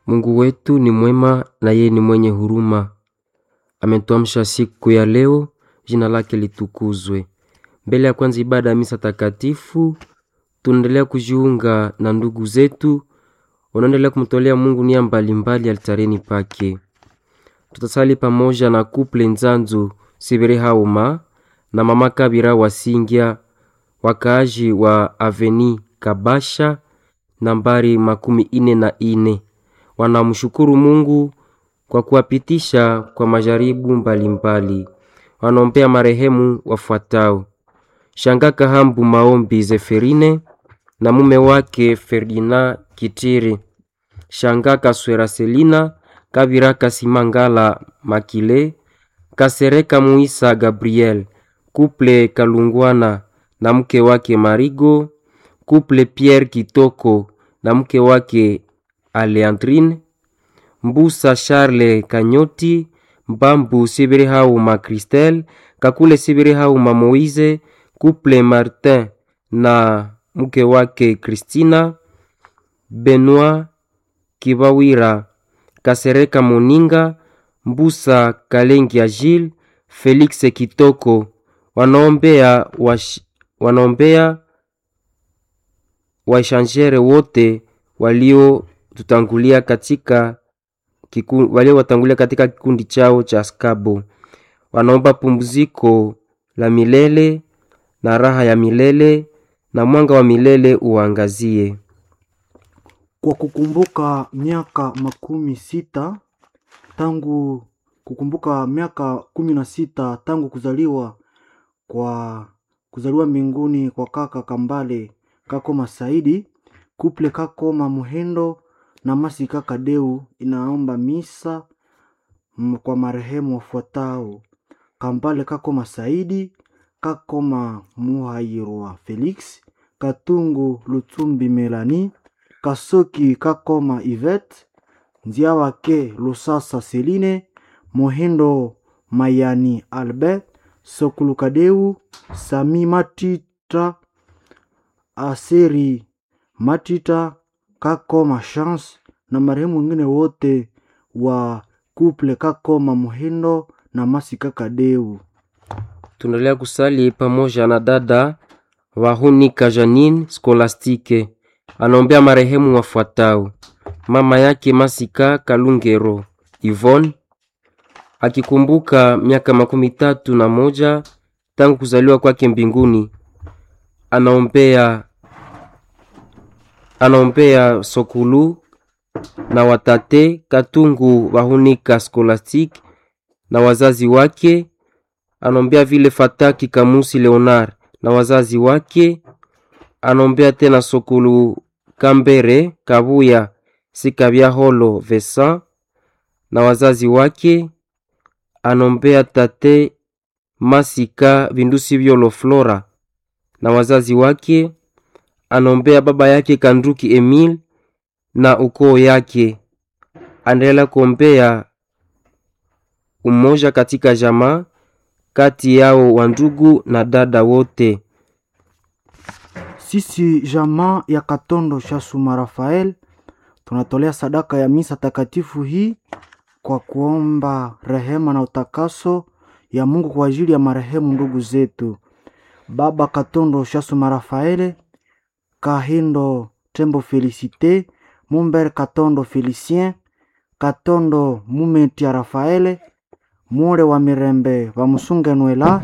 Mungu wetu ni mwema na yeye ni mwenye huruma. Ametuamsha siku ya leo, jina lake litukuzwe. Mbele ya kwanza ibada ya misa takatifu, tunaendelea kujiunga na ndugu zetu wanaendelea kumtolea Mungu nia mbalimbali altareni pake. Tutasali pamoja na kuple Nzanzu Sibere Hauma na mama Kabira Wasingya, wakaaji wa Aveni Kabasha nambari makumi ine na ine. Wanamshukuru Mungu kwa kuwapitisha kwa majaribu mbalimbali. Wanaombea marehemu wafuatao: Shanga Kahambu Maombi Zeferine na mume wake Ferdinand Kitiri, Shanga Kaswera Selina, Kabira Kasimangala Makile, Kasereka Muisa Gabriel, Kuple Kalungwana na mke wake Marigo, Kuple Pierre Kitoko na mke wake Aleandrine, Mbusa Charles Kanyoti, Mbambu Sibiri Hauma Christelle, Kakule Sibiri Hauma Moise, Kuple Martin na mke wake Christina, Benoit Kibawira, Kasereka Moninga, Mbusa Kalengi Agile, Felix Kitoko wanaombea wash, wanaombea waishangere wote waliotutangulia katika kiku, waliowatangulia katika kikundi chao cha skabo. Wanaomba pumziko la milele na raha ya milele na mwanga wa milele uangazie. Kwa kukumbuka miaka makumi sita tangu kukumbuka miaka kumi na sita tangu kuzaliwa kwa kuzaliwa mbinguni kwa kaka Kambale Kakoma Saidi, kuple Kakoma Muhendo na Masi kaka Deu inaomba misa m- kwa marehemu wafuatao: Kambale Kakoma Saidi, Kakoma Muhairwa Felix, Katungu Lutumbi Melani, Kasoki Kakoma Ivet, Nziawake Lusasa Seline, Mohindo Mayani Albert, Sokulukadeu, Sami Matita, Aseri Matita, Kakoma Chance na marehemu wengine wote wa kuple Kakoma Muhindo na Masi Kakadeu. Tunaendelea kusali pamoja na dada Wahunika Janine Skolastike, anaombea marehemu wafuatao: mama yake Masika Kalungero Yvonne, akikumbuka miaka makumi tatu na moja tangu kuzaliwa kwake mbinguni. Anaombea anaombea Sokulu na watate Katungu Wahunika Scholastic na wazazi wake. Anaombea vile Fataki Kamusi Leonard na wazazi wake. Anaombea tena Sokulu Kambere Kabuya Sikabya Holo Vesa na wazazi wake. Anaombea tate Masika Vindusi Vyolo Flora na wazazi wake. Anaombea baba yake Kanduki Emil na ukoo yake. Anaendelea kuombea umoja katika jamaa kati yao wa ndugu na dada wote. Sisi jamaa ya Katondo Shasuma Rafael tunatolea sadaka ya misa takatifu hii kwa kuomba rehema na utakaso ya Mungu kwa ajili ya marehemu ndugu zetu Baba Katondo Shasuma Rafaele, Kahindo Tembo Felicite, Mumber Katondo Felicien, Katondo Mumetia Rafaele, Mure wa Mirembe wa Musunge Nwela,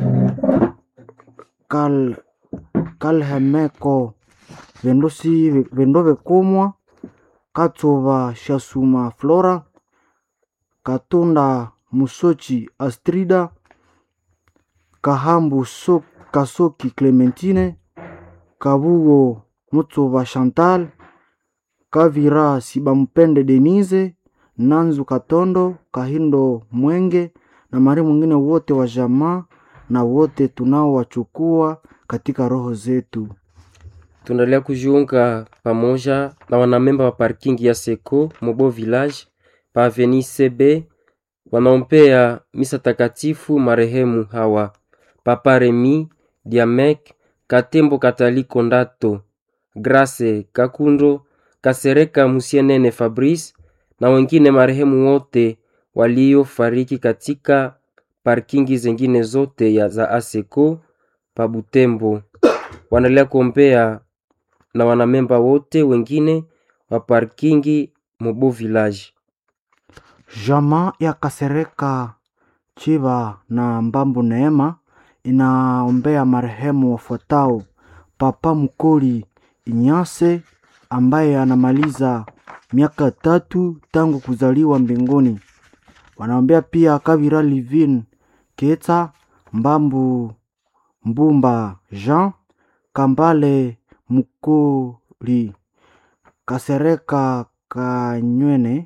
Kal Kalhemeko Vendosi Vendove Kumwa, Katova Shasuma Flora, Katunda Musochi Astrida, Kahambu so, Kasoki Clementine, Kabugo Mutsova Chantal, Kavira Sibampende Denise, Nanzu Katondo, Kahindo Mwenge na mari mwingine wote wa jamaa na wote tunaowachukua katika roho zetu. Tunaendelea kujiunga pamoja na wanamemba wa parking ya Seko Mobo Village pa Avenue CB wanaombea misa takatifu marehemu hawa: Papa Remi Diamek Katembo Kataliko Ndato Grace Kakundo Kasereka Musienene Fabrice na wengine marehemu wote waliofariki katika parkingi zingine zote ya za ASECO pa Butembo. Wanaendelea kuombea na wanamemba wote wengine wa parkingi Mobo Village. Jamaa ya Kasereka Chiba na Mbambu Neema inaombea marehemu wafuatao: Papa Mkoli Inyase ambaye anamaliza miaka tatu tangu kuzaliwa mbinguni. Wanaombea pia Kabira Livin Keta Mbambu Mbumba Jean Kambale Mkoli Kasereka Kanywene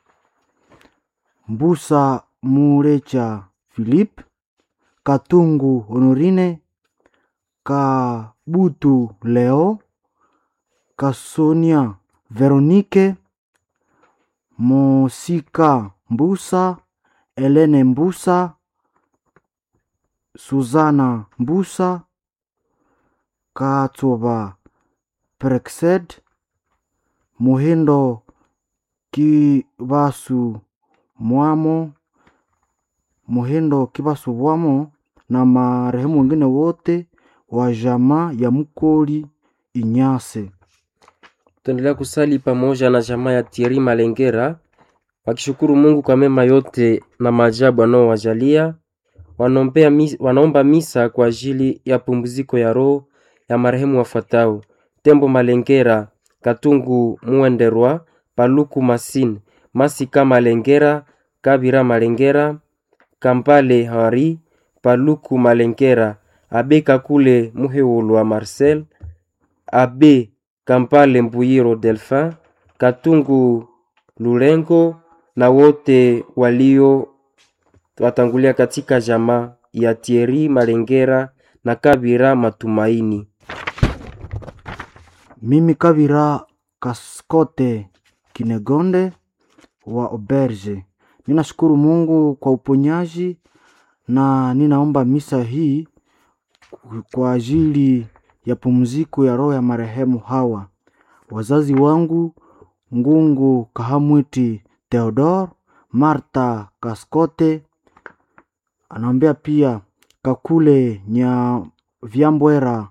Mbusa Murecha Philippe Katungu Honorine Kabutu Leo Kasonia Veronique Mosika Mbusa Elene Mbusa Suzana Mbusa Katsoba Prexed Muhindo Kibasu Mwamo Muhindo Kibasu Bwamo na marehemu wengine wote wa jamaa ya Mkoli Inyase. Tuendelea kusali pamoja na jamaa ya Thierry Malengera wakishukuru Mungu kwa mema yote na maajabu anaowajalia. Wanaombea mis, wanaomba misa kwa ajili ya pumziko ya roho ya marehemu wafuatao: Tembo Malengera, Katungu Muenderwa, Paluku Masine, Masika Malengera, Kabira Malengera, Kampale Hari, Paluku Malengera, Abe Kakule Muheulwa Marcel, Abe Kampale Mbuyiro Delphin, Katungu Lulengo na wote walio watangulia katika jamaa ya Thierry Malengera na Kabira Matumaini. Mimi Kabira Kaskote Kinegonde wa Oberge, ninashukuru Mungu kwa uponyaji na ninaomba misa hii kwa ajili ya pumziko ya roho ya marehemu hawa wazazi wangu Ngungu Kahamwiti Theodor, Marta Kaskote, anaombea pia Kakule Nya Vyambwera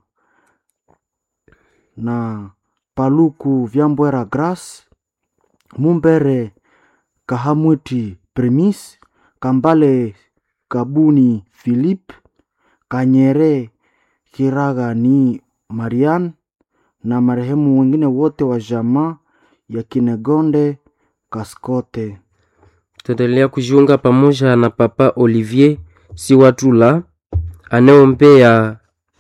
na Paluku Vyambwera Grace, Mumbere Kahamwiti Premis, Kambale Kabuni Philip, Kanyere Kiraga ni Marian na marehemu wengine wote wa jamaa ya Kinegonde Kaskote. Tuendelea kujiunga pamoja na Papa Olivier Siwatula anayeombea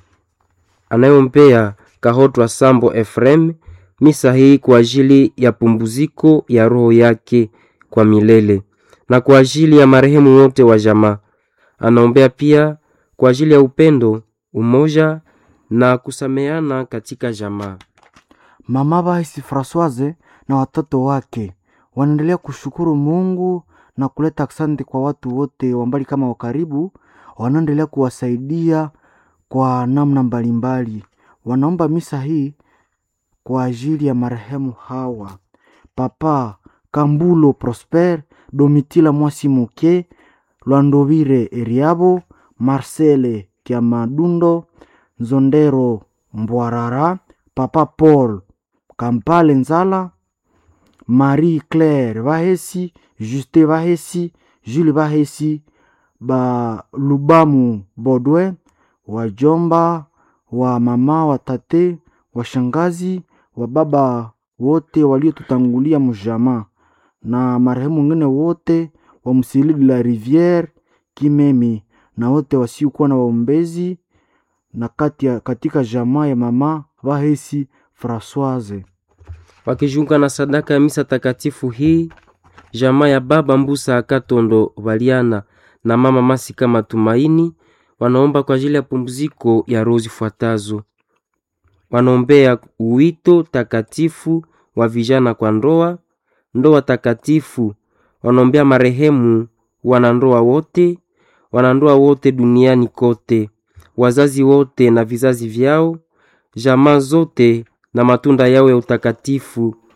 anayeombea Kahotwa Sambo Efrem misa hii kwa ajili ya pumbuziko ya roho yake kwa milele na kwa ajili ya marehemu wote wa jamaa. Anaombea pia kwa ajili ya upendo, umoja na kusameana katika jamaa. Mama Bahisi Francoise na watoto wake wanaendelea kushukuru Mungu na kuleta asante kwa watu wote wa mbali kama wa karibu, wanaendelea kuwasaidia kwa namna mbalimbali. Wanaomba misa hii kwa ajili ya marehemu hawa: Papa Kambulo Prosper, Domitila Mwasi Muke, Lwandovire Eriabo, Marcele Kiamadundo, Nzondero Mbwarara, Papa Paul Kampale Nzala, Marie Claire Bahesi, Juste Bahesi, Jules Bahesi, ba Lubamu Bodwe, wajomba wa mama wa tate, washangazi wa baba wote waliotutangulia mjamaa na marehemu wengine wote wa Msili de la Riviere Kimemi na wote wasiokuwa na waombezi na kati ya, katika jamaa ya mama Bahesi Francoise. wakijiunga na sadaka ya misa takatifu hii jamaa ya baba Mbusa Akatondo Baliana na mama Masika Matumaini wanaomba kwa ajili ya pumziko ya roho zifuatazo. Wanaombea uwito takatifu wa vijana kwa ndoa, ndoa takatifu. Wanaombea marehemu wanandoa wote, wanandoa wote duniani kote, wazazi wote na vizazi vyao, jamaa zote na matunda yao ya utakatifu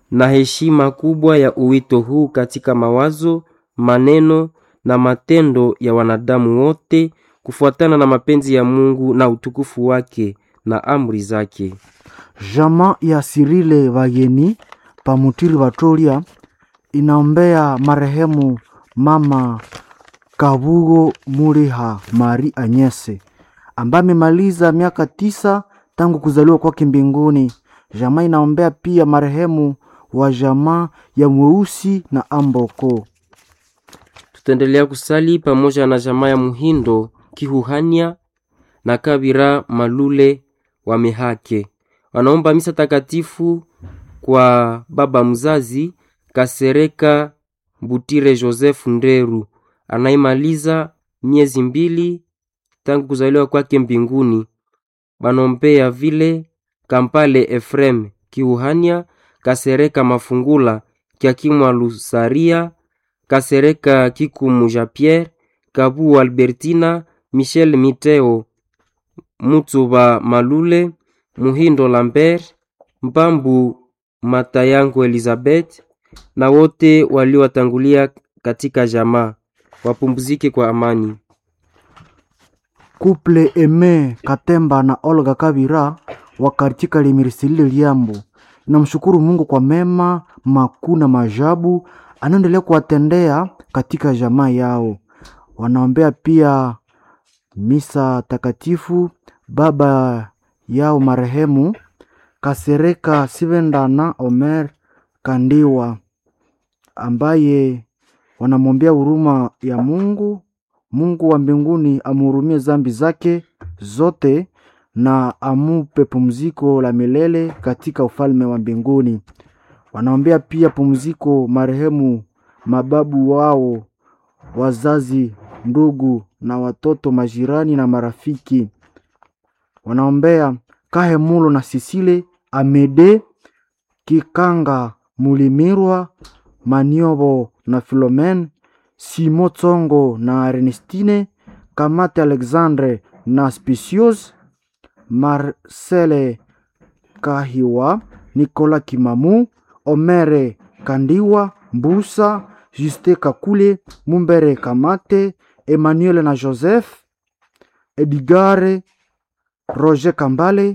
na heshima kubwa ya uwito huu katika mawazo, maneno na matendo ya wanadamu wote kufuatana na mapenzi ya Mungu na utukufu wake na amri zake. Jama ya Sirile Bageni Pamutiri Batolia inaombea marehemu mama Kabugo Muriha Mari Anyese ambaye amemaliza miaka tisa tangu kuzaliwa kwake mbinguni. Jamaa inaombea pia marehemu wa jamaa ya Mweusi na Amboko. Tutaendelea kusali pamoja na jamaa ya Muhindo Kihuhania na Kabira Malule wa Mehake. Wanaomba misa takatifu kwa baba mzazi Kasereka Butire Joseph Nderu anaimaliza miezi mbili tangu kuzaliwa kwake mbinguni. Banombea vile Kampale Efrem Kiuhania, Kasereka Mafungula Kiakimwa Lusaria, Kasereka Kikumu Jean Pierre, Kabu Albertina, Michel Miteo, Mutsuba Malule, Muhindo Lambert, Mbambu Matayango Elizabeth na wote waliowatangulia katika jamaa wapumzike kwa amani. Kuple Eme Katemba na Olga Kabira wa katika Limirisilile Liambo inamshukuru Mungu kwa mema makuu na maajabu anaendelea kuwatendea katika jamaa yao. Wanaombea pia misa takatifu baba yao marehemu Kasereka Sivenda na Omer Kandiwa ambaye wanamwombea huruma ya Mungu. Mungu wa mbinguni amhurumie zambi zake zote na amupe pumziko la milele katika ufalme wa mbinguni. Wanaombea pia pumziko marehemu mababu wao, wazazi, ndugu na watoto, majirani na marafiki. Wanaombea Kahemulo na Sisile Amede Kikanga Mulimirwa Maniobo na Filomen Simo Tsongo na Ernestine Kamate Alexandre na Spicios Marcele Kahiwa Nicolas Kimamu Omere Kandiwa Mbusa Juste Kakule Mumbere Kamate Emmanuel na Joseph Edgare Roger Kambale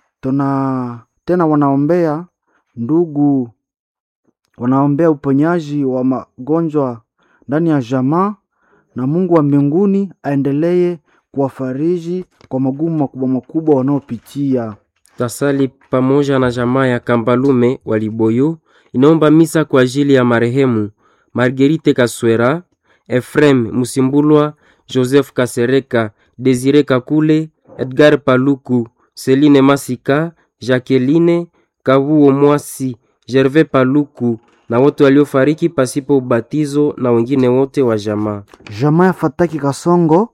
tuna tena wanaombea ndugu wanaombea uponyaji wa magonjwa ndani ya jamaa na Mungu wa mbinguni aendelee kuwafariji kwa magumu makubwa makubwa wanaopitia. Tasali pamoja na jamaa ya Kambalume Waliboyo inaomba misa kwa ajili ya marehemu Marguerite Kaswera, Efrem Musimbulwa, Joseph Kasereka, Desire Kakule, Edgar Paluku, Celine Masika, Jacqueline Kabuo Mwasi, Gervais Paluku na wote waliofariki pasipo ubatizo na wengine wote wa jamaa. Jamaa ya Fataki Kasongo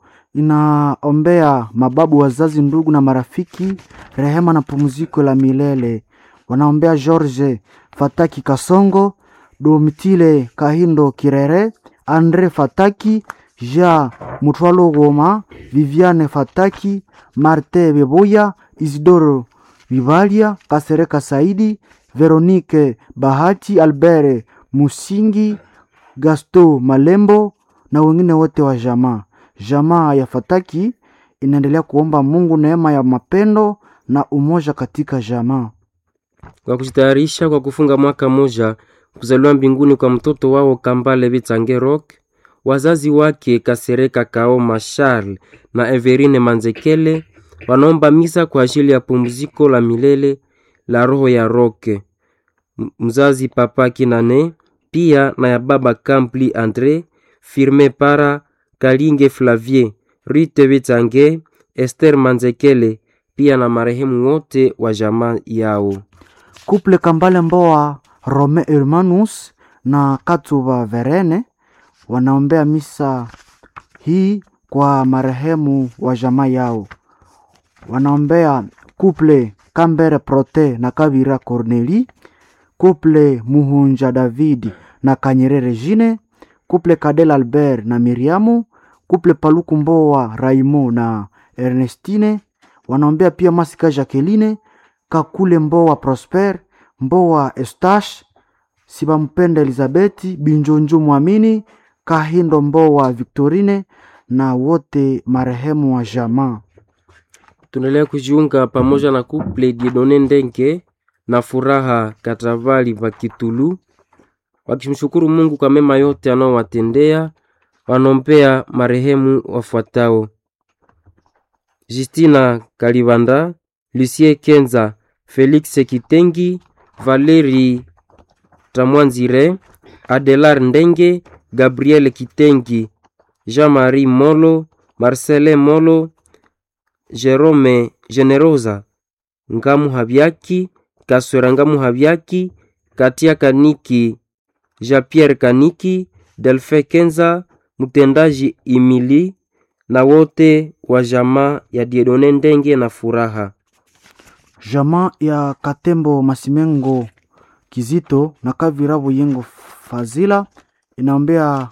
inaombea mababu, wazazi, ndugu na marafiki rehema na pumziko la milele. Wanaombea George Fataki Kasongo, Domitile Kahindo Kirere, Andre Fataki, Jean Mutwalo Goma, Viviane Fataki, Marte Beboya, Isidoro Vivalia, Kasereka Saidi, Veronique Bahati, Albert Musingi, Gasto Malembo na wengine wote wa jamaa. Jamaa ya Fataki inaendelea kuomba Mungu neema ya mapendo na umoja katika jamaa. Kwa kujitayarisha kwa kufunga mwaka moja kuzaliwa mbinguni kwa mtoto wao Kambale Bitsange Rock, wazazi wake Kasereka Kaoma Charles na Everine Manzekele wanaomba misa kwa ajili ya pumziko la milele la roho ya Roke mzazi Papa Kinane, pia na ya baba Kampli Andre Firme Para Kalinge Flavier Rite Bitsange Esther Manzekele, pia na marehemu wote wa jamaa yao. Kuple Kambale Mboa Rome Hermanus na Katuba Verene wanaombea misa hii kwa marehemu wa jamaa yao. Wanaombea kuple Kambere Prote na Kabira Corneli, kuple Muhunja David na Kanyerere Jine, kuple Kadel Albert na Miriamu, kuple Paluku Mboa Raimo na Ernestine. Wanaombea pia Masika Jacqueline, Kakule Mboa Prosper, Mboa Estache, Sibampenda Elizabeti Binjonjo Mwamini Kahindo Mbowa Victorine na wote marehemu wa jamaa. Tunaendelea kujiunga pamoja na couple Dieudonne Ndenge na Furaha Katavali va Kitulu wakimshukuru Mungu kwa mema yote anaowatendea. Wanompea marehemu wafuatao: Justina Kalibanda, Lucie Kenza, Felix Kitengi, Valeri Tamwanzire, Adelar Ndenge, Gabriel Kitengi, Jean-Marie Molo, Marcelin Molo, Jerome Generosa, Ngamu Habyaki, Kaswera Ngamu Habyaki, Katia Kaniki, Jean-Pierre Kaniki, Delfe Kenza, mtendaji Imili na wote wa jamaa ya Dieudonne Ndenge na Furaha. Jamaa ya Katembo Masimengo Kizito na Kavira Buyengo Fazila inaombea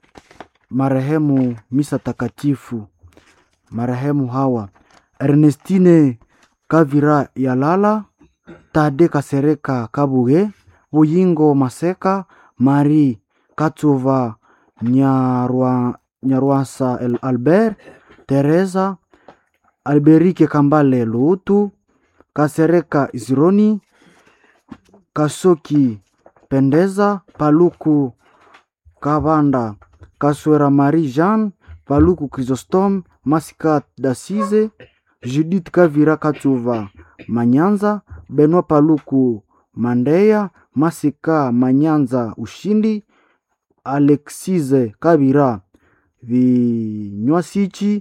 marehemu misa takatifu. Marehemu hawa Ernestine Kavira Yalala, Tade Kasereka Kabuge, Buyingo Maseka, Marie Katova Nyarwa, Nyarwasa El Albert, Teresa Alberike Kambale Luutu, Kasereka Isironi, Kasoki Pendeza, Paluku Kabanda, Kaswera Marie Jean, Paluku Chrysostome, Masika Dasize, Judith Kavira Katuva Manyanza, Benoit Paluku Mandeya, Masika Manyanza Ushindi, Alexise Kabira Vinywasichi,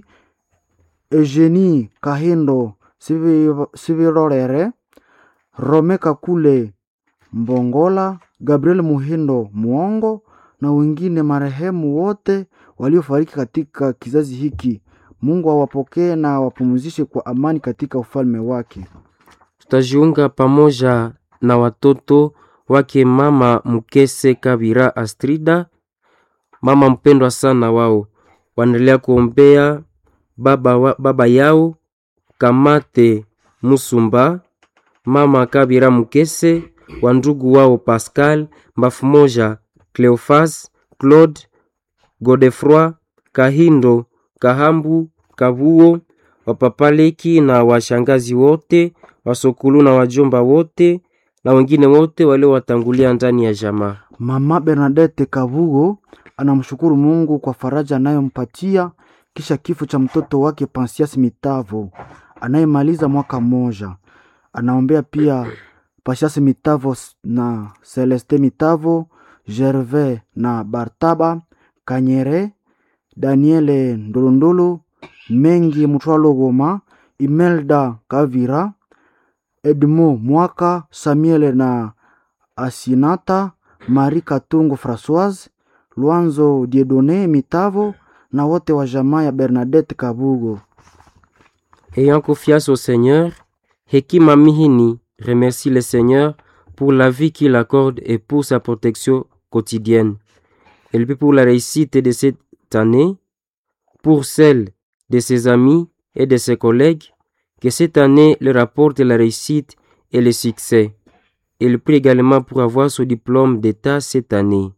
Eugenie Kahindo Sivi- Sivirorere, Rome Kakule Mbongola, Gabriel Muhindo Muongo na wengine marehemu wote waliofariki katika kizazi hiki. Mungu awapokee na awapumzishe kwa amani katika ufalme wake. Tutajiunga pamoja na watoto wake mama Mkese Kabira Astrida, mama mpendwa sana wao, wanaendelea kuombea baba, wa, baba yao Kamate Musumba, mama Kabira Mkese, wa ndugu wao Pascal Mbafu moja, Cleofas Claude Godefroy Kahindo Kahambu Kabuo wapapaleki na washangazi wote wasokulu na wajomba wote na wengine wote waliowatangulia ndani ya jamaa. Mama Bernadette Kabugo anamshukuru Mungu kwa faraja anayompatia kisha kifo cha mtoto wake Pansias Mitavo anayemaliza mwaka mmoja. Anaombea pia Pansias Mitavo s- na Celeste Mitavo, Gervais na Bartaba Kanyere, Daniele Ndolondolo, Mengi Mutwalo Goma, Imelda Kavira, Edmo Mwaka, Samuel na Asinata, Marie Katungu Françoise, Luanzo Dieudonné Mitavo na wote wa jamaa ya Bernadette Kabugo. Ayant confiance au Seigneur, Hekima Mihini remercie le Seigneur pour la vie qu'il accorde et pour sa protection quotidienne. Et puis pour la réussite de cette année, pour celle de ses amis et de ses collègues, que cette année leur apporte la réussite et le succès. Il prie également pour avoir son diplôme d'État cette année.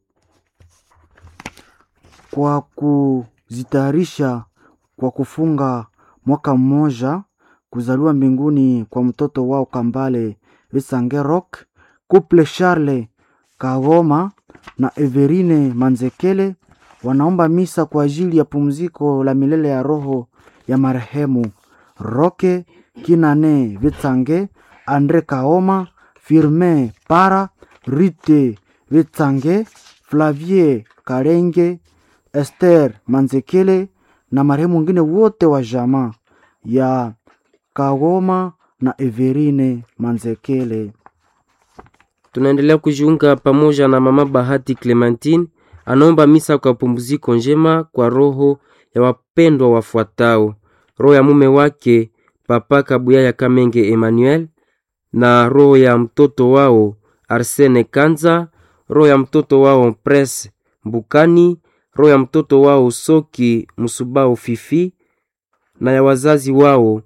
Kwa kuzitayarisha kwa kufunga mwaka mmoja kuzaliwa mbinguni kwa mtoto wao Kambale Visangerok, Couple Charles Kagoma na Everine Manzekele wanaomba misa kwa ajili ya pumziko la milele ya roho ya marehemu Roke Kinane Vitsange, Andre Kaoma, Firmin Para, Rite Vitsange, Flavie Karenge, Esther Manzekele na marehemu wengine wote wa jamaa ya Kagoma na Everine Manzekele. Tunaendelea kujiunga pamoja na mama Bahati Clementine, anaomba misa kwa pumziko njema kwa roho ya wapendwa wafuatao: roho ya mume wake Papa Kabuya ya Kamenge Emmanuel, na roho ya mtoto wao Arsene Kanza, roho ya mtoto wao Pres Mbukani, roho ya mtoto wao Soki Musubao Fifi, na ya wazazi wao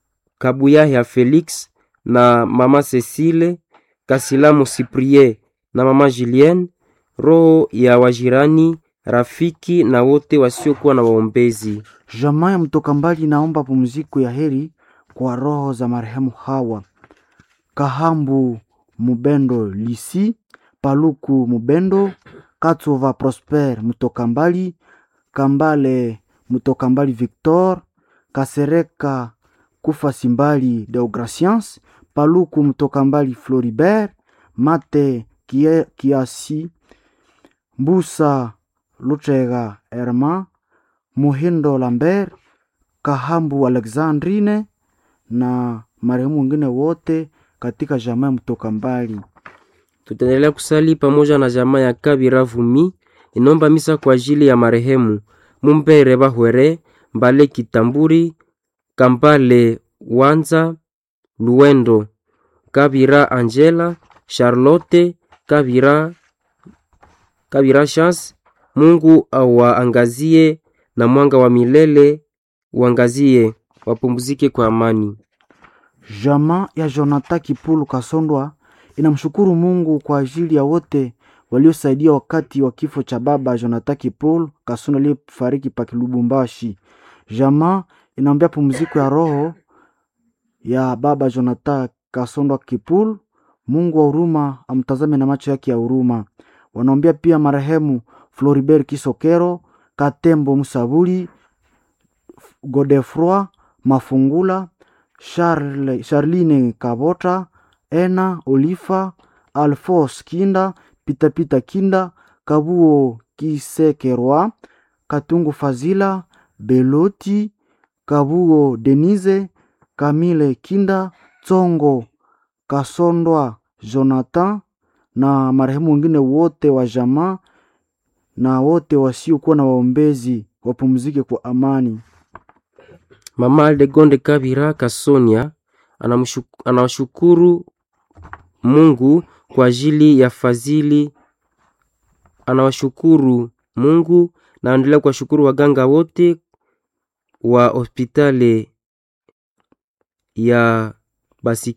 Kabuya ya Felix na mama Cecile Kasilamu Cyprien na mama Julien, roho ya wajirani, rafiki na wote wasiokuwa na waombezi. Jamaa ya mtoka mbali naomba pumziko ya heri kwa roho za marehemu Hawa Kahambu Mubendo Lisi, Paluku Mubendo, Katova Prosper mtoka mbali, Kambale mtoka mbali Victor, Kasereka Kufa Simbali Deograciens, Paluku mtoka mbali Floribert, Mate Kie- Kiasi, Mbusa Lutega Herma, Muhindo Lambert, Kahambu Alexandrine na marehemu wengine wote katika jamaa ya mtoka mbali. Tutaendelea kusali pamoja na jamaa ya Kabira Vumi inomba misa kwa ajili ya marehemu Mumbere Bahwere Mbale Kitamburi Kambale Wanza Luendo Kabira Angela Charlotte Kabira Kabira Chance. Mungu awaangazie na mwanga wa milele uangazie, wapumzike kwa amani. Jamaa ya Jonathan Kipulu Kasondwa inamshukuru Mungu kwa ajili ya wote waliosaidia wakati wa kifo cha baba Jonathan Kipulu Kasondwa aliyefariki pa Lubumbashi. Jamaa inaombea pumziko ya roho ya baba Jonathan Kasondwa Kipulu. Mungu wa huruma amtazame na macho yake ya huruma. Wanaombea pia marehemu Floribert Kisokero, Katembo Musabuli, Godefroi Mafungula, Charle, Charline Kabota, Ena Olifa, Alphonse Kinda, Pitapita Kinda, Kabuo Kisekerwa, Katungu Fazila, Beloti, Kabuo Denise, Kamile Kinda, Tsongo Kasondwa Jonathan na marehemu wengine wote wa jamaa na wote wasiokuwa na waombezi wapumzike kwa amani. Mama Aldegonde Kabira Kasonia anamshu- anawashukuru Mungu kwa ajili ya fadhili, anawashukuru Mungu na anaendelea kuwashukuru waganga wote wa hospitali ya basi